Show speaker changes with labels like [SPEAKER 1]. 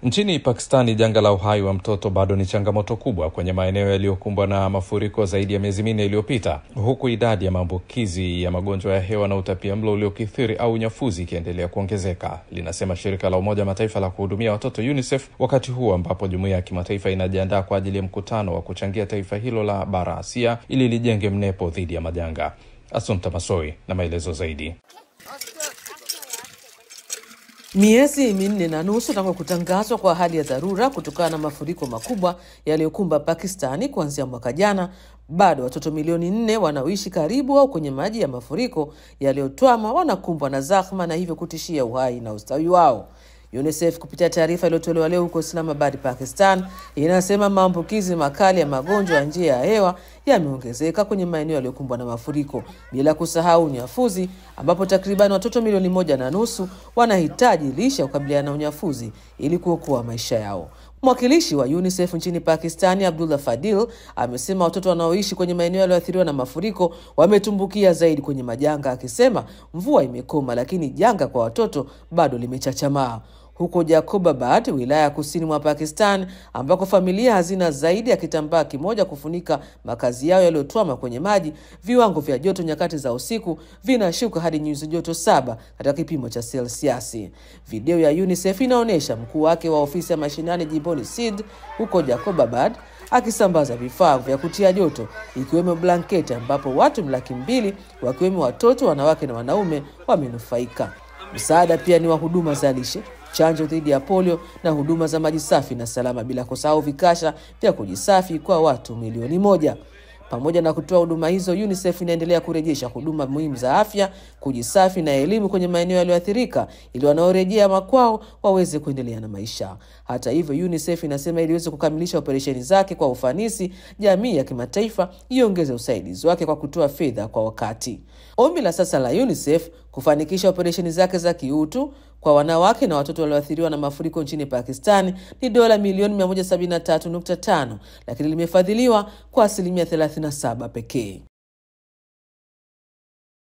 [SPEAKER 1] Nchini Pakistani, janga la uhai wa mtoto bado ni changamoto kubwa kwenye maeneo yaliyokumbwa na mafuriko zaidi ya miezi minne iliyopita, huku idadi ya maambukizi ya magonjwa ya hewa na utapia mlo uliokithiri au unyafuzi ikiendelea kuongezeka, linasema shirika la Umoja wa Mataifa la kuhudumia watoto UNICEF, wakati huu ambapo jumuiya ya kimataifa inajiandaa kwa ajili ya mkutano wa kuchangia taifa hilo la bara Asia ili lijenge mnepo dhidi ya majanga. Asumta Masoi na maelezo zaidi.
[SPEAKER 2] Miezi minne na nusu tangu kutangazwa kwa hali ya dharura kutokana na mafuriko makubwa yaliyokumba Pakistani kuanzia mwaka jana, bado watoto milioni nne wanaoishi karibu au kwenye maji ya mafuriko yaliyotwama wanakumbwa na zahma na hivyo kutishia uhai na ustawi wao. UNICEF kupitia taarifa iliyotolewa leo huko Islamabad, Pakistan, inasema maambukizi makali ya magonjwa ya njia ya hewa yameongezeka kwenye maeneo yaliyokumbwa na mafuriko, bila kusahau unyafuzi, ambapo takriban watoto milioni moja na nusu wanahitaji lishe ya kukabiliana na unyafuzi ili kuokoa maisha yao. Mwakilishi wa UNICEF nchini Pakistani, Abdullah Fadil, amesema watoto wanaoishi kwenye maeneo yaliyoathiriwa na mafuriko wametumbukia zaidi kwenye majanga, akisema mvua imekoma, lakini janga kwa watoto bado limechachamaa. Huko Jacobabad, wilaya ya kusini mwa Pakistan, ambako familia hazina zaidi ya kitambaa kimoja kufunika makazi yao yaliyotwama kwenye maji, viwango vya joto nyakati za usiku vinashuka hadi nyuzi joto saba katika kipimo cha selsiasi. Video ya UNICEF inaonyesha mkuu wake wa ofisi ya mashinani jimboni Sindh huko Jacobabad akisambaza vifaa vya kutia joto ikiwemo blanketi, ambapo watu laki mbili wakiwemo watoto, wanawake na wanaume wamenufaika. Msaada pia ni wa huduma za lishe chanjo dhidi ya polio na huduma za maji safi na salama, bila kusahau vikasha vya kujisafi kwa watu milioni moja. Pamoja na kutoa huduma hizo, UNICEF inaendelea kurejesha huduma muhimu za afya, kujisafi na elimu kwenye maeneo yaliyoathirika ili wanaorejea makwao waweze kuendelea na maisha. Hata hivyo, UNICEF inasema ili iweze kukamilisha operesheni zake kwa ufanisi, jamii ya kimataifa iongeze usaidizi wake kwa kutoa fedha kwa wakati. Ombi la sasa la UNICEF kufanikisha operesheni zake za kiutu kwa wanawake na watoto walioathiriwa na mafuriko nchini Pakistani ni dola milioni 173.5 lakini limefadhiliwa kwa asilimia 37 pekee.